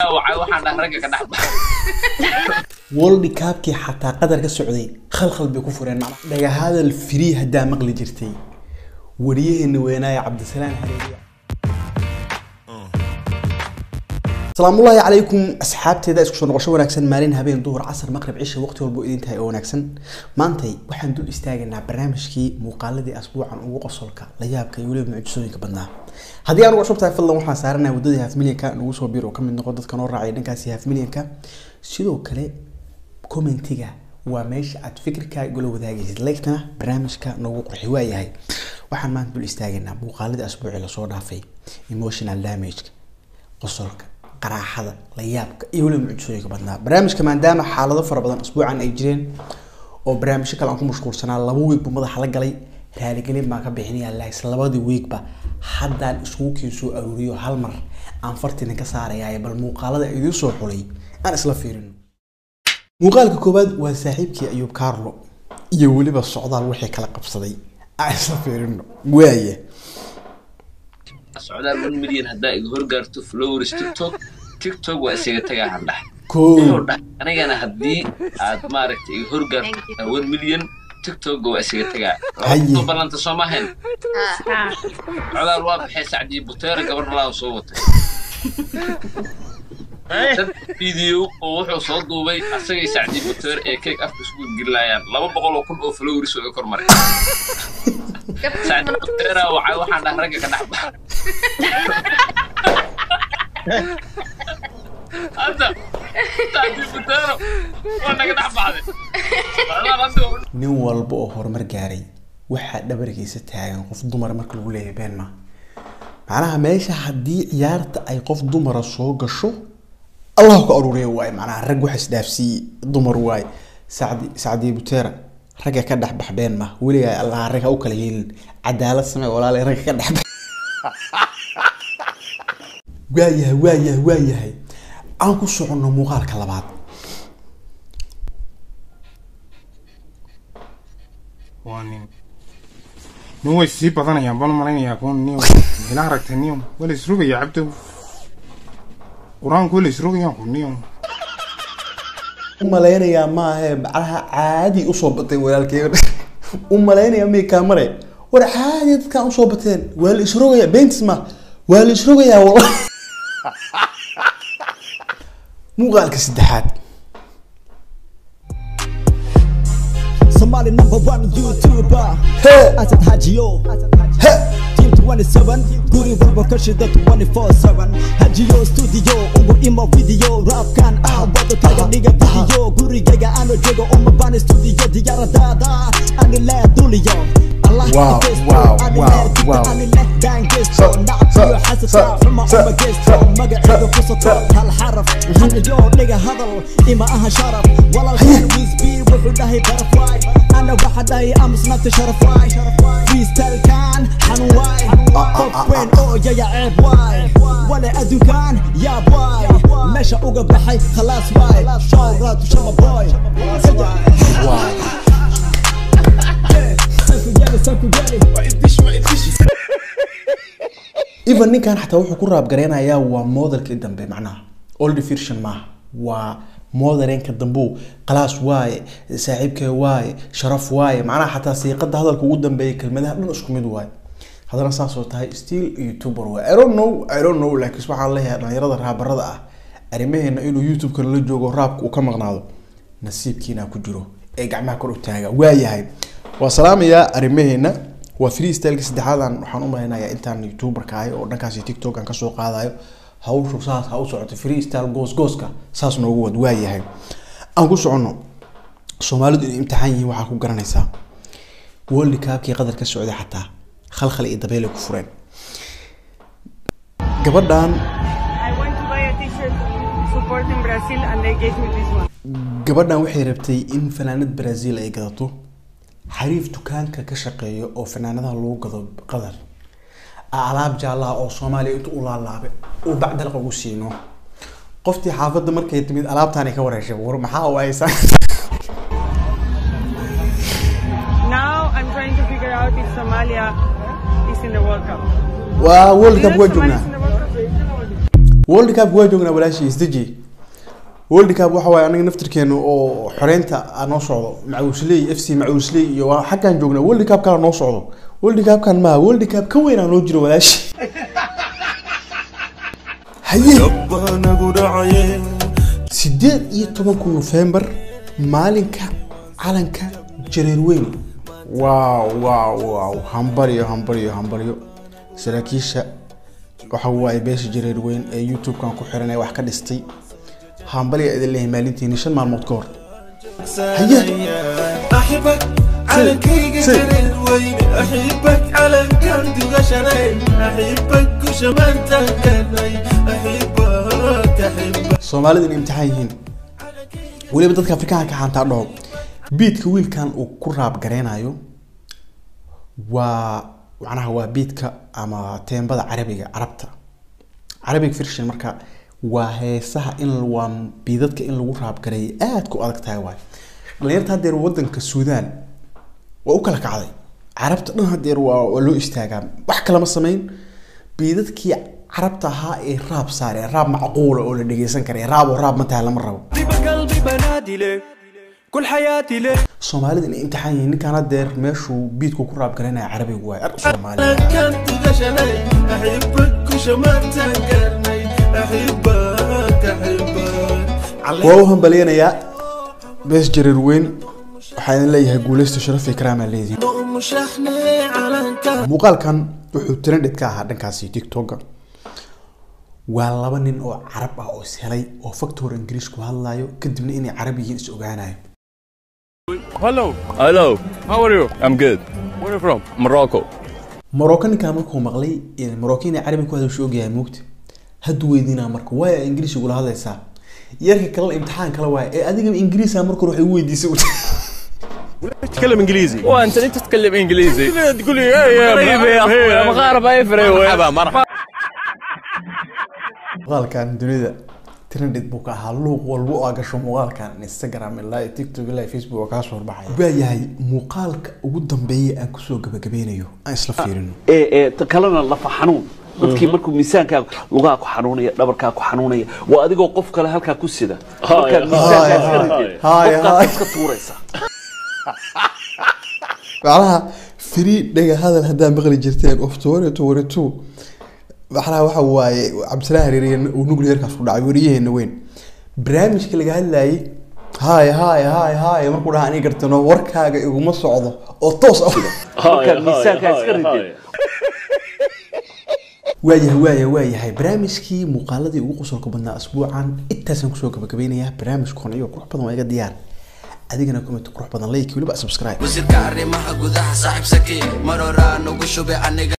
wacay waxaan dhahay ragga ka dhex baxa world cupkii xataa qadar ka socday khalkhal bay ku fureen macna dhagahadal free haddaa maqli jirtay wariyaheena weynaaye cabdisalaan hareeriya salaamullaahi calaykum asxaabteeda isku soo noqosho wanaagsan maalin habeen duhur casar maqrib cisha waqti walba idin tahay oo wanaagsan maantay waxaan dul istaagaynaa barnaamijkii muuqaaladii asbuucan ugu qosolka la yaabka iyo weliba mucjisooyinka badnaa haddii aan ugu cusub tahay fadlan waxaan saaranaa waddadii half milyanka nagu soo biir oo ka mid noqo dadka noo raacay dhankaasi half milyanka sidoo kale commentiga waa meesha aad fikirkaaga igula wadaagaysid lagtana barnaamijka noogu qurxi waayahay waxaan maanta dul istaagaynaa muuqaaladii asbuucii lasoo dhaafay emotional damageka qosolka qaraaxada la yaabka iyo weliba mucjisooyinka badnaa barnaamijka maadaama xaalado fara badan asbuucan ay jireen oo barnaamijyo kale aan ku mashquulsanaa laba wiig buu madaxa la galay raaligelin baan ka bixinaya laakis labadii wiigba haddaan iskugu keen soo aruuriyo hal mar aan fartinan ka saarayaa bal muuqaalada idiin soo xulay aan isla fiirino muuqaalka koowaad waa saaxiibkii ayuub carlo iyo weliba socdaal wixii kala qabsaday aan isla fiirino waaya socdaal one million haddaa iga horgaarto flowers tiktok tiktok waa isaga tagaa handhax Koo. wuxuu dhahay anigana haddii aad maaragtay iga horgaarto one million tiktok waa isaga tagaa Haye. soo ballanta soo mahayn socdaal waa baxay sacdii buteera gabar nalaa soo watay dad video oo wuxuu soo duubay asagay sacdii buteer ee keeg afka isku gelinayaan laba boqol oo kun oo flowers oo iga kormaray sacdii buteera wacay waxaan dhahay ragga ka dhex baxa hadda sacdii buteero waa naga dhex baxday Walaal hadda nin walba oo horumar gaaray waxaa dhabarkiisa taagan qof dumar marka lagu leeyahay been ma macnaha meesha haddii ciyaarta ay qof dumara soo gasho allah ku aruuriya waay macnaha rag waxa isdhaafsiiyey dumar waay sacdi sacdi butera ragga ka dhex bax been ma weligaa allah ragga u kala yeelin cadaalad samee walaale ragga ka dhex bax waayahay waayahay waayahay aan ku soconno muuqaalka labaad waa nin nin way sii badanayaan baan u malaynayaa kuwan nin ila aragtay niyo wala isrogaya cabdow qur-aanku wala isrogayaan ku niyo u malaynayaa maahe macnaha caadi usoo batay walaalkeyga u malaynayaa may kaamare war caadi dadkaan usoo bateen waa la isrogayaa beentis ma waa la isrogayaa wala muuqaalka saddexaad Somali number one YouTuber Hey. Asad Hajiyo he Team 27 Guri walba ka shida 24/7 Hajiyo studio ugu imo video Rapkan ah wada kaga dhiga video Gurigayga ano joogo uma baan studio diyaaradaada Ani leh duliyo Allah Wow, geesto, wow, ani wow, leh dibta, wow. ani leh baan geesto So, Nacab so, iyo xasad so, taa xuma so, uma geesto so, Magacayga so, ku soto so. hal xaraf Hanayo dhiga hadal ima aha sharaf Walaalkan Wisby wuxuu dhahay butterfly Ana waxa dhahay amusnaanta sharaf waay Freestyle-kan xanun waay Qof weyn oo yaya ceeb waay Wale adduunkan yaab waay Meesha uga baxay khalaas waay Shawraatu shama boy wow Sanku geli, sanku geli even ninkan xataa wuxuu ku raab gareynayaa waa modelkii dambe macnaha old version maaha waa modelenka dambu qalaas waaye saaxiibkee waaye sharaf waaye macnaha xataa siiqada hadalka ugu dambeeya kelmadaha dhan isku mid waaye haddana saas oo tahay still youtuber waaye i don't know i don't know laakiin waxaan leeyahay dhalinyarada raabarada ah arrimaheena inuu youtube-ka la joogo raabka uu ka maqnaado nasiibkiina ku jiro ee gacmaha kor u taaga waayahay waa salaamayaa arrimaheena waa freestyleka saddexaadan waxaan u malaynayaa intaan youtuberka ahay oo dhankaasi tiktok aan kasoo qaadayo hawshu saas ha u socoto freestyle goos gooska saas noogu wad waayahay aan ku soconno soomaalidu inay imtixaan yihiin waxaa ku garanaysaa world cupkii qadar ka socday xataa khalkhal iyo dabeelay ku fureen gabadhan I went to buy a t-shirt supporting Brazil and they gave me this one. gabadhan waxay rabtay in fanaanad brazil ay gadato xariif dukaanka ka shaqeeya oo fanaanadaha lagu gado qadar alaab jaalaha oo soomaaliya inta u laalaabay uu bacdalqa ugu siino qoftii xaafadda markay timid alaabtaanay ka wareeshay war maxaa u haysaa Now I'm trying to figure out if Somalia is in the World Cup. waa world You cup know waa Somalia joognaa is in the World Cup? world cup waa joognaa walaashii isdeji world cup waxa waaye anaga naftirkeena oo xoreynta aa noo socdo macuusley f c macuusley iyo waa xaggaan joognaa world cup kala noo socdo world cup kan maaha world cup ka weyn aa noo jiro walaashi haye sideed iyo tobanka nofembar maalinka calanka jareer weyn waaw waaw waaw hambaryo hambaryo hambaryo saraakiisha waxa waaye beesha jareer weyn ee youtube-kan ku xiran ee wax ka dhistay hambalya idin leeyahay maalintiini shan maalmood ka hor haye أحبك على كيك سي. جرير وين أحبك على كم تغشرين أحبك وشمان تنكرين أحبك أحبك soomaalida inay imtixaan yihiin weliba dadka afrikaanka xantaa dhaho biidka wiilkan uu ku raab gareynayo waa macnaha waa biidka ama teembada carabiga carabta carabic version marka waa heesaha in waa biidadka in lagu raab gareeyo aad ku adag tahay waay dhalinyarta haddeer wadanka suudaan waa u kala kacday carabta dhan haddeer waa waa loo istaagaa wax kalama samayn biidadkii carabta ahaa ee raab saare raab macquula oo la dhegeysan kara raab oo raab mataha lama rabo قلبي بنادي لك كل حياتي لك soomaalida inay imtixaan yihiin ninkaan haddeer meeshuu biidku ku raab garanaya carabigu waay ar soomaali على كم تغشرين أحبك وشمان تنكرين أحبك أحبك على waa u hambaleynayaa bees jareer weyn waxaa idin leeyahay guuleysta sharaf iyo karaamaa leedihin ضوء شحني على كم muuqaalkan wuxuu trended ka ahaa dhankaasi tiktoka waa laba nin oo carab ah oo is helay oo factor ingiriis ku hadlayo kadibna inay carab yihiin is ogaanayo Hello. Hello. How are you? I'm good. Where are you from? Morocco. morocco ninkaan markuu maqlay in morocco inay carabi ku hadasho ogyahay moogta hadduu weydiinaa marka waaya ingiriis igula hadlaysaa yarka kale imtixaan kale waaya ee adiga ingiriisa marka hore waxay u weydiisay تتكلم انجليزي وانت ليه تتكلم انجليزي؟ تقول لي ايه يا يا اخوي مغاربه يفرق مرحبا مرحبا muuqaalkan dunida trended buu ka ahaa luuq walba oo aa gasho muuqaalkan instagram ilaa iyo tiktok ilaa iyo facebook oo kaa soo horbaxaya baa yahay muuqaalka ugu dambeeya aan kusoo gabagabeynayo aan isla fiirino ee ee ta kalena lafa xanuun dadkii markuu miisaankaa lugaha ku xanuunaya dhabarkaa ku xanuunaya waa adigoo qof kale halkaa ku sida markaad miisaankaa iska ridid haaya, qofkaad haaya. iska tuuraysa macnaha free dhaga hadal haddaa maqli jirteen of twenty twenty two macnaha waxa waaye cabdisalaam hareeriye uu nuclearkaas ku dhacay weriyaheena weyn barnaamijka laga hadlayay haay haay haay haay markuu dhaha anii gartano warkaaga iguma socdo oo toos ah markaad miisaankaa iska ridid waayahay waaya waayahay barnaamijkii muuqaaladii ugu qosolka badnaa asbuucan intaasaan kusoo gabagabeynayaa barnaamijkan iyo qurux badan waa iga diyaar adigana comment qurux badan like weliba subscribe wasiirka arrimaha gudaha saaxiib saki mar horaa nugu shubay aniga